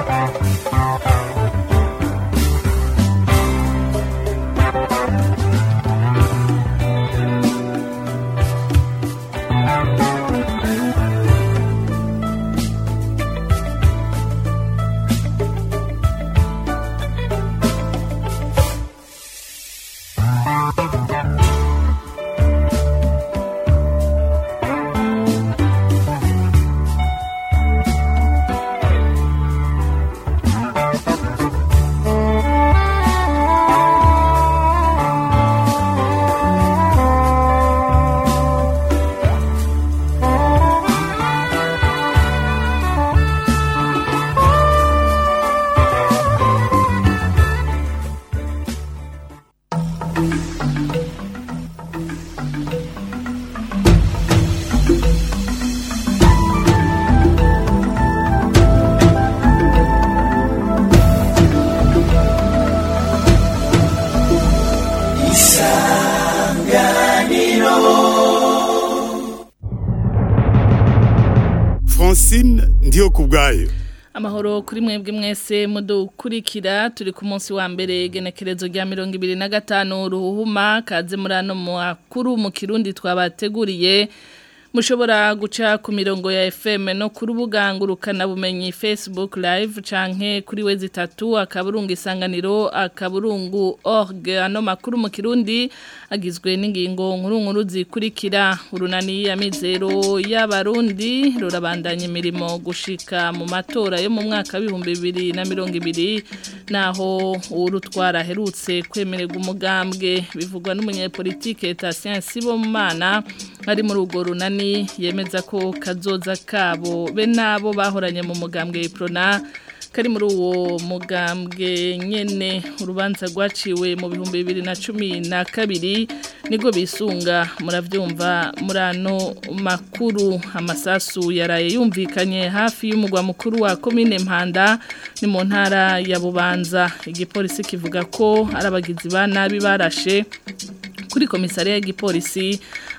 Francine ndiyo kubwayo amahoro kuri mwebwe mwese mudukurikira turi ku munsi wa mbere genekerezo rya mirongo ibiri na gatanu ruhuhuma kaze muri ano makuru mu kirundi twabateguriye mushobora guca ku mirongo ya FM no ku rubuga ngurukanabumenyi Facebook live canke kuri wezi tatu akaburungu isanganiro akaburungu org ano makuru mu kirundi agizwe n'ingingo nkuru nkuru zikurikira urunani ya mizero y'abarundi rurabandanya imirimo gushika mu matora yo mu mwaka w'ibihumbi bibiri na mirongo ibiri naho urutwara aherutse kwemererwa umugambwe bivugwa n'umunyepolitike Tatien Sibomana ari muri urwo runani yemeza ko kazoza kabo be nabo bahoranye mu mugambwe Prona kari muri uwo mugambwe nyene urubanza rwaciwe mu bihumbi bibiri na cumi na kabiri nibwo bisunga muravyumva muri ano makuru amasasu yaraye yumvikanye hafi y'umugwa mukuru wa komine mpanda ni mu ntara ya bubanza igipolisi kivuga ko ari abagizi ba nabi barashe kuri komisariya y'igipolisi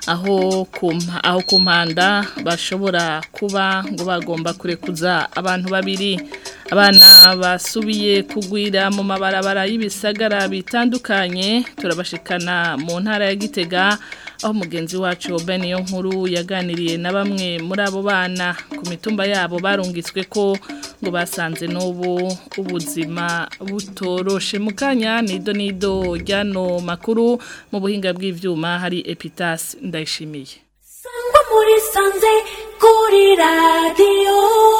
aho aho ku mpanda bashobora kuba ngo bagomba kurekuza abantu babiri abana basubiye kugwira mu mabarabara y'ibisagara bitandukanye turabashikana mu ntara ya gitega aho mugenzi wacu Ben yo nkuru yaganiriye na bamwe muri abo bana ku mitumba yabo barungitswe ko ngo basanze n'ubu ubuzima butoroshe mu kanya nido nido ryano makuru mu buhinga bw'ivyuma hari Epitas ndayishimiye Sangwa muri sanze kuri radio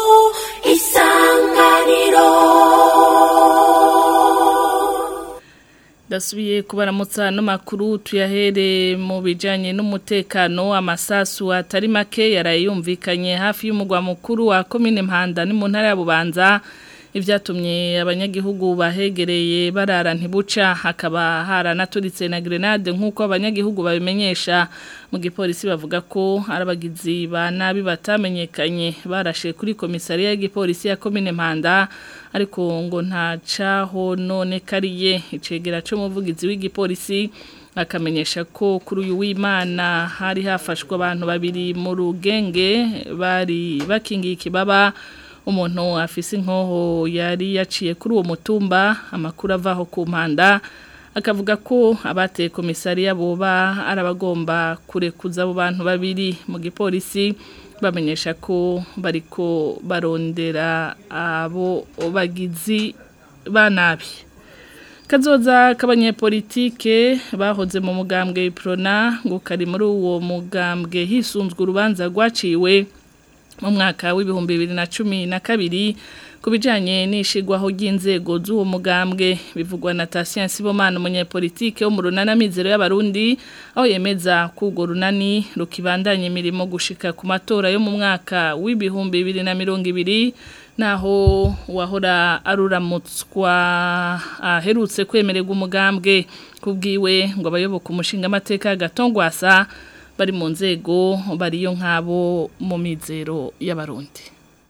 isanganiro Dasubiye kubaramutsa no makuru tuyahere mu bijanye n'umutekano amasasu atari make yarayumvikanye hafi y'umugwa mukuru wa commune Mpanda ni mu ntara ya Bubanza ivyatumye abanyagihugu bahegereye barara ntibuca hakaba haranaturitse na grenade nk'uko abanyagihugu babimenyesha mu gipolisi bavuga ko arabagizi ba nabi batamenyekanye barashe kuri komisariya y'igipolisi ya commune Mpanda ariko ngo nta caho none kariye icegera cyo muvugizi w'igipolisi akamenyesha ko kuri uyu w'Imana hari hafashwe abantu babiri mu rugenge bari bakingiye ikibaba umuntu afise inkoho yari yaciye kuri uwo mutumba amakuru avaho ku mpanda akavuga ko abateye komisariya boba arabagomba kurekuza abo bantu babiri mu gipolisi bamenyesha ko bariko barondera abo bagizi ba nabi kazoza k'abanyepolitike bahoze mu mugambwe Prona ngo kari muri uwo mugambwe hisunzwe urubanza rwaciwe mu mwaka w'ibihumbi bibiri na cumi na kabiri ku bijyanye n'ishigwaho ry'inzego z'uwo mugambwe bivugwa na Tatien Sibomana umunyepolitike wo mu runana mizero y'abarundi aho yemeza ko urwo runani rukibandanya imirimo gushika ku matora yo mu mwaka w'ibihumbi bibiri na mirongo ibiri naho wahora aruramutswa aherutse kwemererwa umugambwe kubwiwe ngo abayoboka umushinga amateka gatongwasa bari mu nzego bariyo nk'abo mu mizero y'abarundi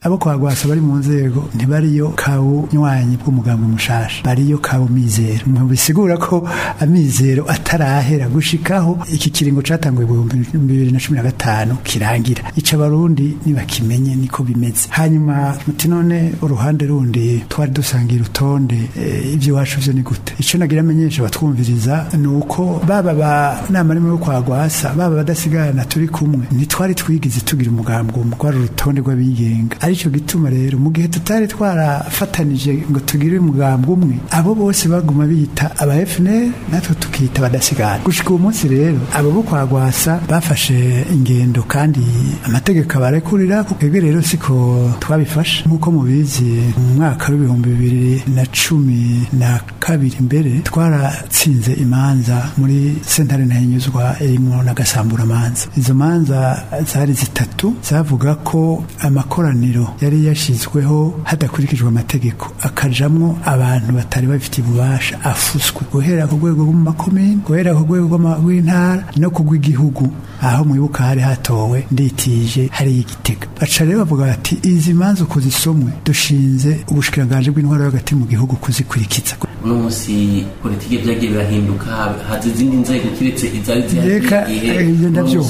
abo kwa gwasa bari mu nzego ntibariyo kabunywanyi bw'umugambi mushasha bariyo kabu mizero bisigura ko amizero atarahera gushikaho iki kiringo catanguye mu bibiri na cumi na gatanu kirangira ica abarundi nibakimenye niko bimeze hanyuma muti none uruhande rundi twari dusangiye urutonde iby'iwacu vyo ni gute ico nagira amenyesha batwumviriza ni uko baba ba nama rimwe yo kwa gwasa baba badasigana turi kumwe ntitwari twigize tugira umugambi umwe rwari urutonde rw'abigenga arico gituma rero mu gihe tutari twarafatanije ngo tugire umugambi umwe abo bose baguma bita aba FNL natwe tukita badasigana gushika uwo munsi rero abo bo kwa gwasa bafashe ingendo kandi amategeko abarekurira twebwe rero siko twabifashe nk'uko mubizi mu mwaka w'ibihumbi bibiri na cumi na kabiri mbere twaratsinze imanza muri sentare ntahinyuzwa irimwo n'agasamburamanza izo manza zari zitatu zavuga ko amakoraniro yari yashizweho hadakurikijwe amategeko akajamwo abantu batari bafitiye ububasha afuswe guhera ku rwego rw'amakomini guhera ku rwego rw'intara no ku rw'igihugu aho mwibuka hari hatowe nditije hari igitega baca rero bavuga bati izi manza uko zisomwe dushinze ubushikiranganji bw'intwaro hagati mu gihugu kuzikurikiza uno munsi politiki byagiye birahinduka haza izindi nzego kiretse izari Reka, zihari ibyo ndabyumva.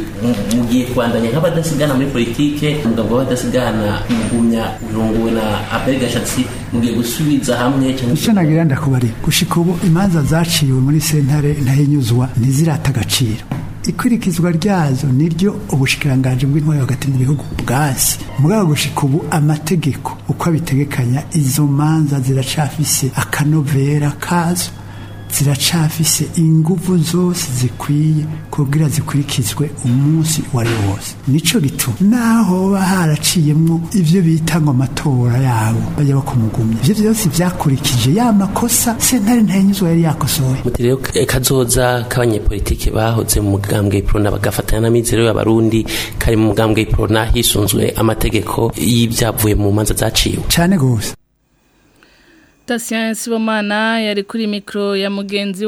mugiye kwandanya nk'abadasigana muri politike umugabo w'abadasigana mugumya urongowe na Abel Gashatsi mugiye gusubiza hamwe cyangwa icyo nagira ndakubari gushika ubu imanza zaciwe muri sentare ntahinyuzwa ntizirata agaciro ikurikizwa ryazo niryo ubushikiranganji bw'intwari hagati mu bihugu bwasi mugabo gushika ubu amategeko uko abitegekanya izo manza ziracafise akanovera kazo ziracafise inguvu zose zikwiye kugira zikurikizwe umunsi wari wose nico gituma naho hoba haraciyemwo ivyo bita ngo amatora yabo bajya bakumugumya ivyo vyose vyakurikije ya makosa sentare ntahinyuzwa yari yakosoye muti rero eh, kazoza k'abanyepolitike bahoze mu mugambwe w'iprona bagafatanya n'amizero y'abarundi kari mu mugambwe w'iprona hisunzwe amategeko y'ibyavuye mu manza zaciwe cane gose Tasien Sibomana yari kuri mikro ya mugenzi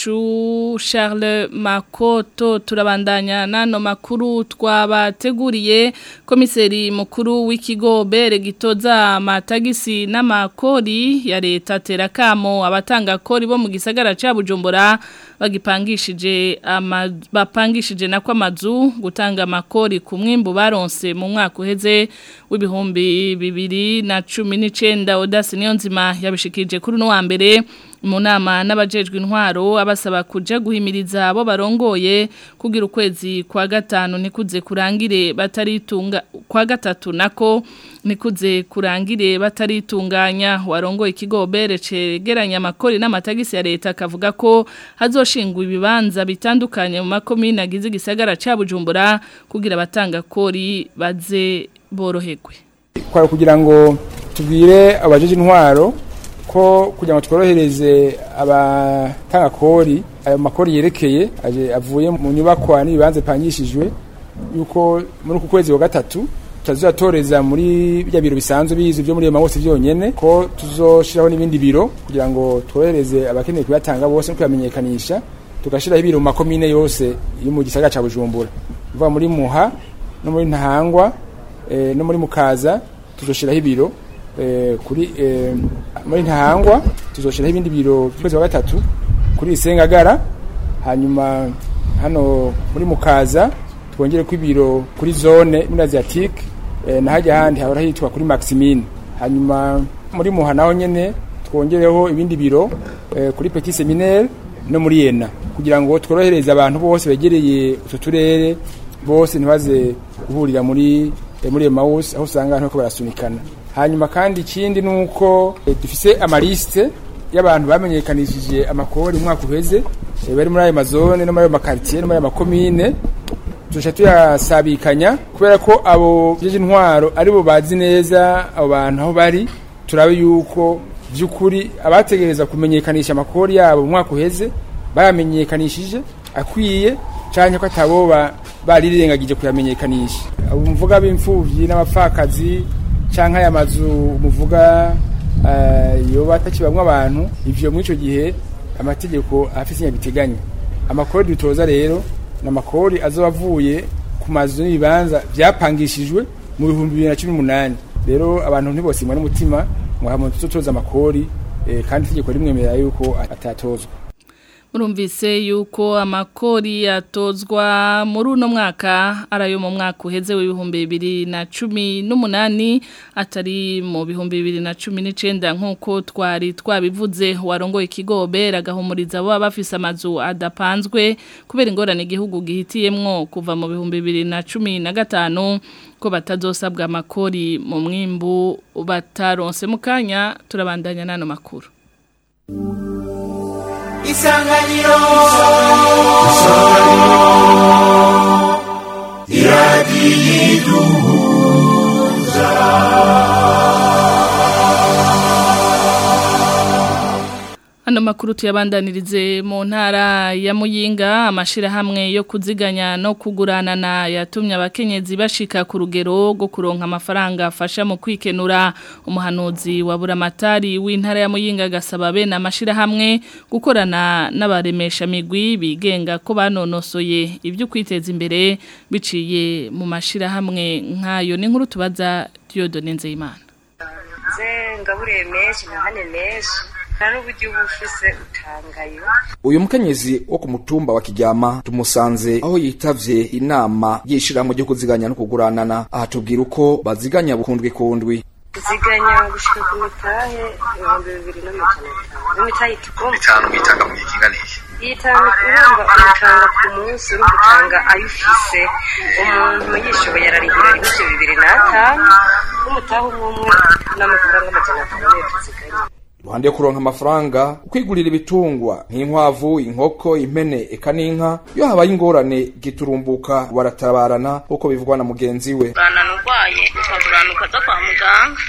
wacu Charles Makoto turabandanya nano makuru twabateguriye komiseri mukuru w'ikigo bere gitoza amatagisi n'amakori ya leta terakamo abatanga kori bo mu gisagara ca Bujumbura bagipangishije ama, bapangishije nako amazu gutanga amakori ku mwimbu baronse mu mwaka uheze w'ibihumbi bibiri na cumi n'icenda Odasi Niyonzima yabishikije kuri no wa mbere mu nama n'abajejwe intwaro abasaba kuja guhimiriza abo barongoye kugira ukwezi kwa gatanu nikuze kurangire bataritunga kwa gatatu nako nikuze kurangire bataritunganya warongoye ikigo bere cegeranya amakori n'amatagisi ya leta akavuga ko hazoshingwa ibibanza bitandukanye mu makomine agize igisagara ca Bujumbura kugira abatanga kori baze boroherwe kwari kugira ngo tubwire abajeje intwaro ko kugira ngo tworohereze abatanga kori ayo makori yerekeye aje avuye mu nyubakwa n'ibibanza bipangishijwe yuko muri uku kwezi wa gatatu tutazotoreza muri bya biro bisanzwe bizi byo muri iyo mawose byonyene ko tuzoshiraho n'ibindi biro kugira ngo tworohereze abakeneye kuyatanga bose no kuyamenyekanisha tugashiraho ibiro mu makomine yose yo mu gisagara ca Bujumbura uva muri Muha no muri Ntahangwa eh, no muri Mukaza tuzoshiraho ibiro eh, kuri eh, muri Ntahangwa tuzoshiraho ibindi biro kwezi wa gatatu kuri Isengagara hanyuma hano muri Mukaza twongere ko ibiro kuri zone muri Asiatique eh, na hajya handi hahora hitwa kuri Maximine hanyuma muri Muha naho nyene twongereho ibindi biro eh, kuri Petit Seminaire no muri Yena kugira ngo tworohereze abantu bose begereye utu turere bose ntibaze guhurira muri eh, muri Emmaus aho usanga abantu bariko barasunikana hanyuma kandi ikindi nuko eh, dufise amaliste y'abantu bamenyekanishije amakori umwaka uheze eh, bari muri ayo mazone no muri ayo makartier no muri ayo makomine tuja tuyasabikanya kubera ko abo jeje intwaro aribo bazi neza abo bantu aho bari turabe yuko by'ukuri abategereza kumenyekanisha amakori yabo mu mwaka uheze bayamenyekanishije akwiye canke ko ataboba barirengagije kuyamenyekanisha abo mvuga b'imfuvyi n'abapfakazi canke aya mazu muvuga uh, yoba atakibamwe abantu ivyo muri ico gihe amategeko afise inyabiteganya amakori dutoza rero n'amakori azoba avuye ku mazu n'ibibanza byapangishijwe mu bihumbi bibiri na cumi n'umunani rero abantu ntibosimwa n'umutima ngo hama tuzotoza amakori eh, kandi itegeko rimwemerera yuko atatozwa Murumvise yuko amakori yatozwa muri uno mwaka arayo mu mwaka uheze w'ibihumbi bibiri na cumi n'umunani atari mu bihumbi bibiri na cumi n'icenda nk'uko twari twabivuze warongoye ikigobe ragahumuriza abo bafise amazu adapanzwe kubera ingorane igihugu gihitiyemwo kuva mu bihumbi bibiri na cumi na gatanu ko batazosabwa amakori mu mwimbu bataronse mu kanya turabandanya n'ano makuru isanganiro Ano makuru tuyabandanirize mu ntara ya Muyinga amashirahamwe yo kuziganya no kuguranana yatumye abakenyezi bashika ku rugero rwo kuronka amafaranga afasha mu kwikenura umuhanuzi wa buramatari w'intara ya Muyinga gasaba bene amashirahamwe gukorana n'abaremesha migwi bigenga ko banonosoye ibyo kwiteza imbere biciye mu mashirahamwe nkayo ni nkuru tubaza Dieudonne Nzeyimana nze ngaburiye menshi ntahane menshi nta n'uburyo uba ufise utangayo uyu mukenyezi wo ku mutumba wa kiryama tumusanze aho yitavye inama y'ishirahamwe ryo kuziganya no kuguranana aha tubwira uko baziganya bukundwi kundwi ziganya gushika ku mitahe ibihumbi bibiri n'amajana atanu n'imitahe itugomba bitanu mwitanga mu gihe kingana iki iyi itanu urumva utanga ku munsi urumva utanga ayo ufise umuntu yishoboye ararihira ibice bibiri n'atanu n'umutahe umwe umwe n'amafaranga amajana atanu niyo tuziganya iruhande yo kuronka amafaranga kwigurira ibitungwa nk'inkwavu inkoko impene eka n'inka iyo habaye ingorane giturumbuka baratabarana uko bivugwa na mugenzi we uranana urwaye ukagurana ukaza kwa muganga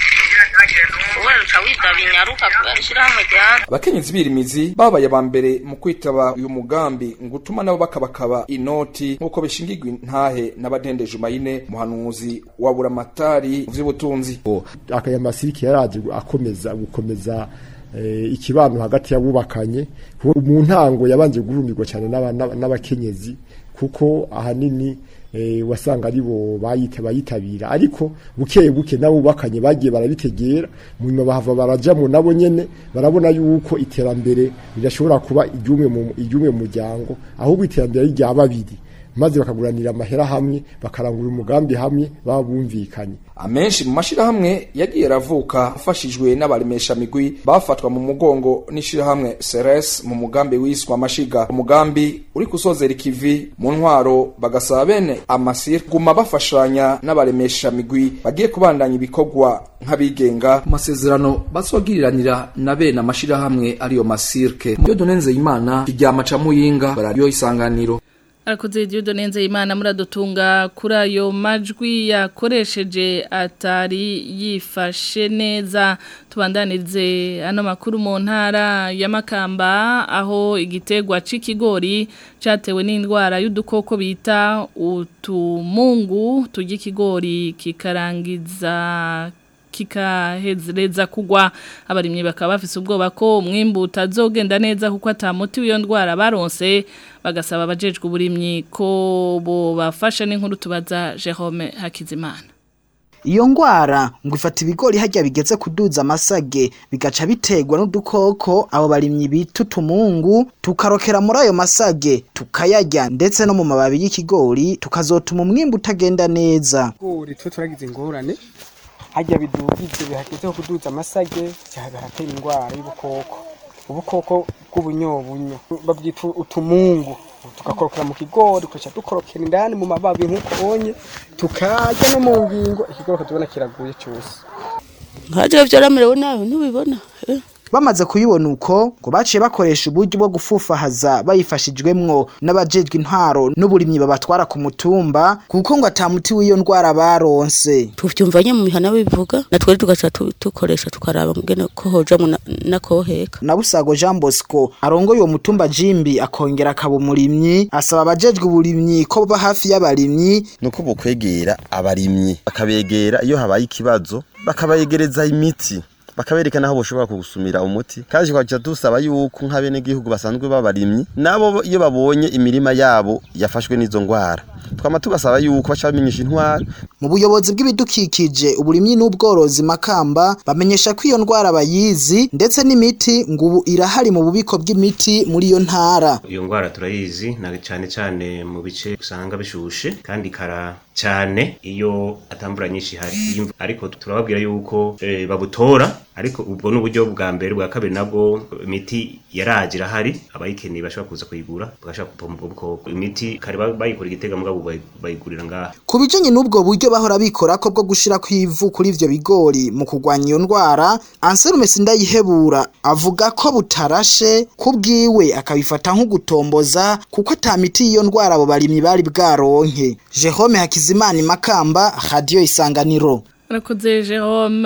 wowe uca witaba inyaruka kubera ishyirahamwe ryawe abakenyezi birimizi babaye aba mbere mu kwitaba uyu mugambi ngo utuma nabo bakabakaba inoti nk'uko bishingirwa intahe n'abadendeje umayine muhanuzi wa buramatari mu vy'ubutunzi aya masiriki yaraje akomeza gukomeza eh, ikibano hagati y'abubakanye kuko mu ntango yabanje gurumirwa cyane n'aba- n'aba- n'abakenyezi kuko ahanini eh, wasanga aribo bayita bayitabira ariko bukeye buke n'abubakanye bagiye barabitegera mu nyuma bahava barajamo nabo nyene barabona yuko iterambere ridashobora kuba iryumwe mu iryumwe mu muryango ahubwo iterambere ari rya babiri maze bakaguranira amahera hamwe bakarangura umugambi hamwe baba bumvikanye amenshi mu mashirahamwe yagiye aravuka afashijwe n'abaremesha migwi bafatwa mu mugongo n'ishirahamwe Ceres mu mugambi wiswa amashiga umugambi uri kusozera ikivi mu ntwaro bagasaba bene amasir guma bafashanya n'abaremesha migwi bagiye kubandanya ibikorwa nk'abigenga mu masezerano bazogiriranira na bene amashirahamwe ariyo masirke iyo donenze imana kiryama ca muyinga barariyo isanganiro Arakoze Dieudo nenze imana muradutunga kuri ayo majwi yakoresheje atari yifashe neza tubandanirize ano makuru mu ntara ya Makamba aho igitegwa c'ikigori catewe n'indwara y'udukoko bita utumungu turya ikigori kikarangiza kikahezereza kugwa abarimyi bakaba bafise ubwoba ko umwimbu utazogenda neza kuko atamuti w'iyo ndwara baronse bagasaba abajejwe uburimyi ko bo bafasha n'inkuru tubaza Jerome Hakizimana Iyo ngwara ngo ifata ibigori hajya bigeze kuduza amasage bigaca biterwa n'udukoko abo barimyi bita utumungu tukarokera muri ayo masage tukayarya ndetse no mu mababi y'ikigori tukazotuma umwimbu utagenda neza. ibigori twe turagize ingorane hajya bidugije bihagezeho kuduza amasage haratera indwara y'ubukoko ubukoko bw'ubunyobunyo babyita utumungu tugakorokera mu kigori tugaca dukorokera indani mu mababi nk'uko ubonye tukarya no mu ngingo ikigori ukatubona kiraguye cyose nkaje vyaramerewe nawe ntubibona eh? Bamaze kuyibona uko ngo baciye bakoresha uburyo bwo gufufahaza bayifashijwemwo n'abajejwe intwaro n'uburimyi babatwara ku mutumba kuko ngo atamuti w'iyo ndwara baronse. tuvyumva nye mu mihana bivuga natwe tugaca tu- dukoresha tukaraba ngene ko hojamwo na- nakoheka Nabusago Jean Bosco arongoye uwo mutumba Jimbi akongera akaba umurimyi asaba abajejwe uburimyi ko baba hafi y'abarimyi nuko bukwegera abarimyi bakabegera iyo habaye ikibazo bakabayegereza imiti bakabereka naho boshobora kugusumira umuti kandi twaca dusaba yuko nk'abenegihugu basanzwe babarimyi nabo iyo babonye imirima yabo yafashwe n'izo ngwara twama tubasaba yuko baca bamenyesha intwara mu buyobozi bw'ibidukikije uburimyi n'ubworozi makamba bamenyesha ko iyo ndwara bayizi ndetse n'imiti ngo ubu irahari mu bubiko bw'imiti muri iyo ntara iyo ndwara turayizi na cyane cyane mu bice usanga bishushe kandi ikara cyane iyo atambura nyinshi ihari Iyo imvu- ariko turababwira yuko eh, babutora ariko ubwo n'uburyo bwa mbere bwa kabiri nabwo imiti yaraje irahari abayikeneye bashobora kuza kuyigura bagashaka gupoma ubwo bukoko imiti kare ba- bayikora igitega mugabo bayi- bayigurira ngaha ku bijanye n'ubwo buryo bahora bikora ko bwo gushira kw'ivu kuri ivyo bigori mu kurwanya iyo ndwara Anselme Sindayihebura avuga ko butarashe kubwiwe akabifata nk'ugutomboza kuko ata miti y'iyo ndwara abo barimyi bari bwaronke Jerome Hakizimana Makamba Radio Isanganiro Rakoze Jerome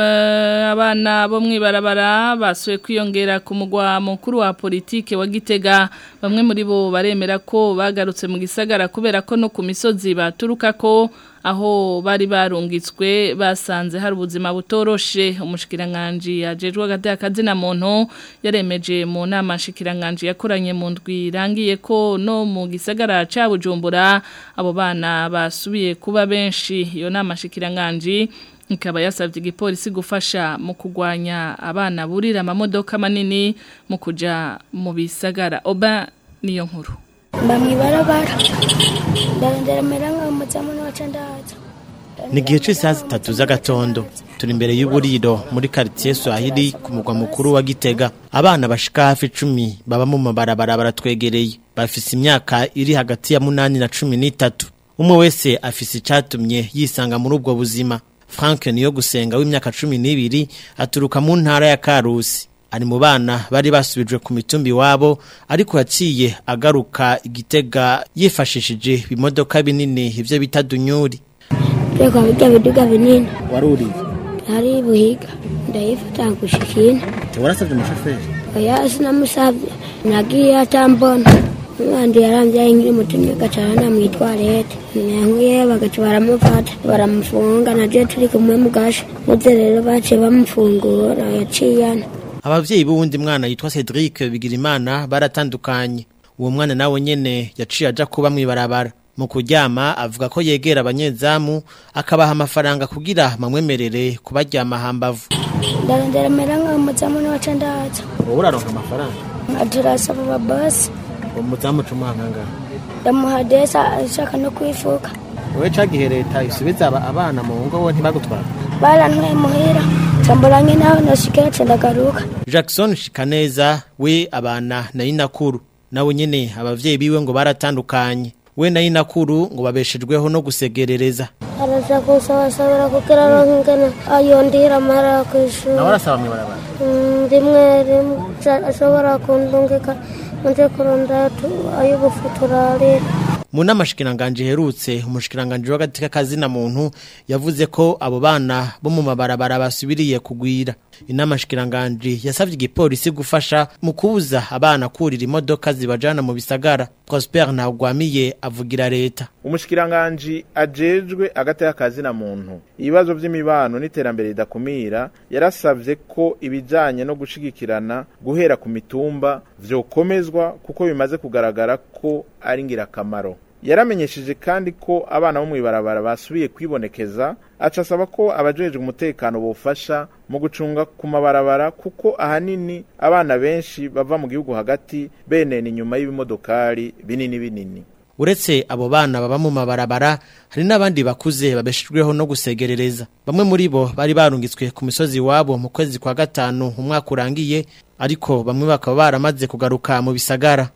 abana bo mwibarabara basuye kwiyongera ku mugwa mukuru wa politike wa Gitega bamwe muri bo baremera ko bagarutse mu gisagara kubera ko no ku misozi baturuka ko aho bari barungitswe basanze hari ubuzima butoroshe umushikiranganje yajejwe agati akazina muntu yaremeje mu nama shikiranganje yakoranye mu ndwi irangiye ko no mu gisagara ca Bujumbura abo bana basubiye kuba benshi iyo nama shikiranganje ikaba yasabye igipolisi gufasha mu kugwanya abana burira amamodoka manini mu kuja mu bisagara oba niyo nkuru mba mw'ibarabara ndarondera mera nk'umuzamu n'abaca ndaza ni igihe cy'isaha zitatu z'agatondo turi imbere y'uburiro muri karitsiye swahili ku mugwa mukuru wa gitega abana bashika hafi icumi baba mu mabarabara baratwegereye bafise imyaka iri hagati ya munani na cumi n'itatu umwe wese afise icatumye yisanga muri ubwo buzima frank niyo gusenga w'imyaka cumi n'ibiri aturuka mu ntara ya karusi ari mu bana bari basubijwe ku mitumbi iwabo ariko yaciye agaruka igitega yifashishije ibimodoka binini ivyo bita dunyuri reka bijya biduga binini waruriye hari buhiga ndayifata gushikina warasabye umushoferi oya sinamusabye nagiye atambona umwandi yarambyaye nkiri mutumye agacana namwitwarete nankuye bagaca baramufata baramufunga naje turi kumwe mu gasho muze rero baciye bamufungura yaciyana abavyeyi b'uwundi mwana yitwa Cedric Bigirimana baratandukanye uwo mwana nawe nyene yaciye aja kuba mwibarabara mu kuryama avuga ko yegera abanyezamu akabaha amafaranga kugira bamwemerere kubaryama hambavu ndarondera mera nk'umuzamu n'abaca ndaza wowe uraronka amafaranga aturasaba ababasi umuzamu cumuhanganga ndamuha desa ashaka no kwifuka wowe cagihe leta isubiza aba- abana mu ngo wo ntibagutwara barantwaye muhira camburanye naho nashikira ca ndagaruka Jackson Shikaneza we abana na inakuru nawe nyene abavyeyi biwe ngo baratandukanye we na inakuru ngo babeshejweho no gusegerereza araza gusabasabira kugira aronke ingene ayondira amahera kw'ishuri nawe arasaba mwibarabara Mm, rimwe rimwe ca- ashobora kundungika nje kurondera tu- ay'ubufu turarira mu nama shikiranganje iherutse umushikiranganje w'agati k'akazina muntu yavuze ko abo bana bo mu mabarabara basubiriye kugwira inama shikiranganje yasavye igipolisi gufasha mu kubuza abana kurira imodoka zibajana mu bisagara Prosper Ntagwamiye avugira leta umushikiranganji ajejwe agati y'akazina muntu ibibazo by'imibano n'iterambere ridakumira yarasavye ko ibijanye no gushigikirana guhera ku mitumba vyokomezwa kuko bimaze kugaragara ko ari ngirakamaro yaramenyesheje kandi ko abana bo mw'ibarabara basubiye kwibonekeza aca asaba ko abajejwe umutekano bofasha mu gucunga ku mabarabara kuko ahanini abana benshi bava mu gihugu hagati benena inyuma y'ibimodokari binini binini uretse abo bana baba mu mabarabara hari n'abandi bakuze babeshejweho no gusegerereza bamwe muri bo bari barungitswe ku misozi iwabo mu kwezi kwa gatanu umwaka urangiye ariko bamwe bakaba baramaze kugaruka mu bisagara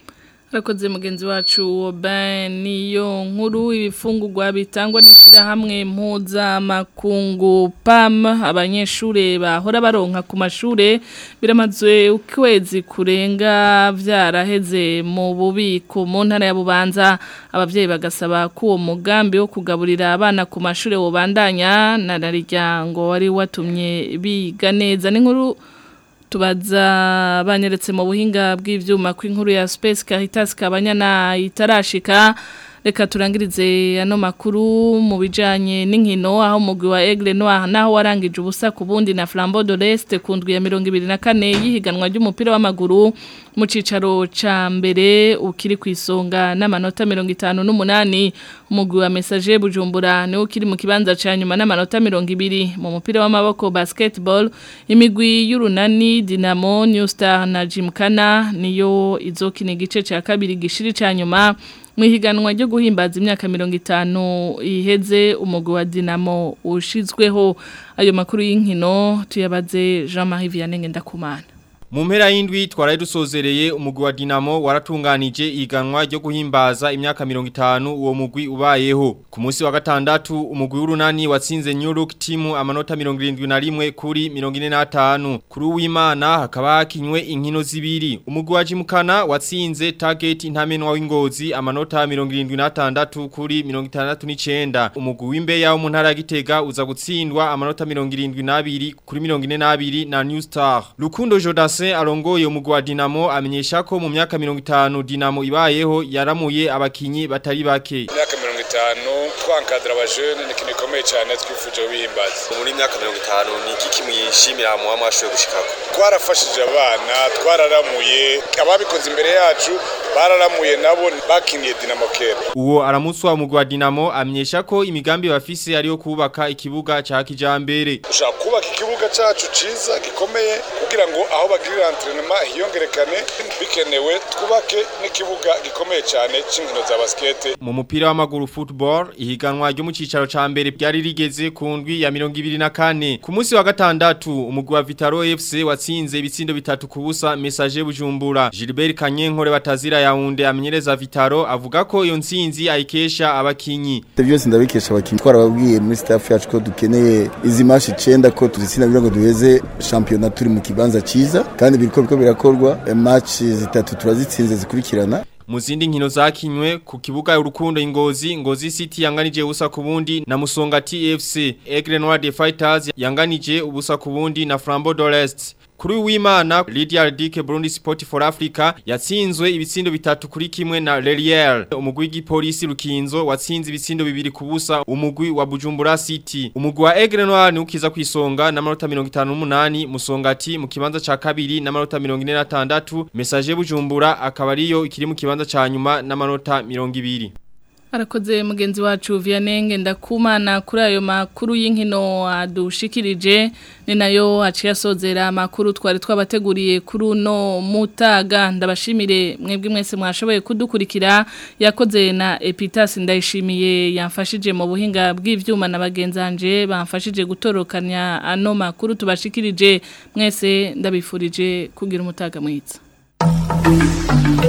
Rakoze mugenzi wacu Oben niyo nkuru ibifungurwa bitangwa n'ishirahamwe mpuzamakungu PAM abanyeshure bahora baronka ku mashure biramaze ukwezi kurenga vyaraheze mu bubiko mu ntara ya Bubanza abavyeyi bagasaba ko uwo mugambi wo kugaburira abana ku mashure wobandanya na nariryango wari watumye biga neza n'inkuru tubaza banyeretse mu buhinga bw'ivyuma kw'inkuru ya Space Caritas kabanyana itarashika reka turangirize ano makuru mu bijanye n'inkino aho umugwi wa Aigle Noir naho warangije ubusa ku bundi na Flambeau de l'Est ku ndwi ya 24 yihiganwa ry'umupira w'amaguru mu cicaro ca mbere ukiri ku isonga n'amanota 58 umugwi wa Messager Bujumbura niwo ukiri mu kibanza ca nyuma n'amanota 200 mu mupira w'amaboko basketball imigwi y'urunani Dinamo New Star na Jimkana niyo izokina igice ca kabiri gishiri ca nyuma mwihiganwa ryo guhimbaza imyaka 50 iheze umugwi wa Dinamo ushizweho ayo makuru y'inkino tuyabaze Jean-Marie Vianney Ndakumana Mu mpera y'indwi twaraye dusozereye umugwi wa Dinamo waratunganije iganwa ryo guhimbaza imyaka 50 uwo mugwi ubayeho. Ku munsi wa gatandatu umugwi w'urunani watsinze New Look team amanota 71 kuri 45. Kuri uwimana hakaba hakinywe inkino zibiri. Umugwi wa Jimukana watsinze Target intamenwa w'ingozi amanota 76 kuri 69. Umugwi w'imbeya wo mu ntara ya Gitega uza gutsindwa amanota 72 kuri 42 na New Star. Lukundo Jodas Marse arongoye umugwi wa Dinamo amenyesha ko mu myaka 50 Dinamo ibayeho yaramuye abakinyi batari bake. Myaka 50 twankadra abajene ni kintu gikomeye cyane twifuje bihimbaza. Muri myaka 50 ni iki kimwishimira mu amashoye gushikako. Twarafashije abana, twararamuye, ababikoze imbere yacu bararamuye nabo bakiniye Dinamo kera. Uwo aramutswa umugwi wa Dinamo amenyesha ko imigambi bafise ariyo kubaka ikibuga ca kijambere. Ushaka kubaka ikibuga cacu ciza gikomeye kugira ngo aho bagirira entraînement hiyongerekane bikenewe twubake n'ikibuga gikomeye cyane c'inkino za basket. Mu mupira w'amaguru football ihiganwa ryo mu cicaro ca mbere byari rigeze ku ndwi ya 24 ku munsi wa gatandatu umugwi wa Vitaro FC watsinze ibitsindo bitatu ku busa message bujumbura Gilbert Kanyenkore batazira yaunde amenyereza Vitaro avuga ko iyo ntsinzi ayikesha abakinyi. Byose ndabikesha abakinyi twarababwiye muri staff yacu ko dukeneye izi match 9 ko tuzitsinda kugira ngo duheze championnat turi mu kibanza ciza kandi biriko biko birakorwa match zitatu turazitsinze zikurikirana mu zindi nkino zakinywe ku kibuga urukundo ingozi ngozi city yanganije ubusa ku bundi na musonga tfc Aigle Noir de Fighters yanganije ubusa ku bundi na Flambeau d'Orest Kuri w'Imana Lydia Ardike Burundi Sport for Africa yatsinzwe ibitsindo bitatu kuri kimwe na Lelier umugwi w'igipolisi Rukinzo watsinze ibitsindo bibiri kubusa umugwi wa Bujumbura City umugwi wa Aigle Noir ni ukiza kwisonga na manota 58 musongati mu kibanza ca kabiri na manota 46 message Bujumbura akaba ariyo ikiri mu kibanza ca nyuma na manota 200 Arakoze mugenzi wacu Vianenge ndakumana kuri ayo makuru y'inkino adushikirije ni nayo aciye asozera amakuru twari twabateguriye kuri uno mutaga ndabashimire mwebwe mwese mwashoboye kudukurikira yakoze na Epitas ndayishimiye yamfashije mu buhinga bw'ivyuma na bagenzanje bamfashije gutorokanya ano makuru tubashikirije mwese ndabifurije kugira umutaga mwiza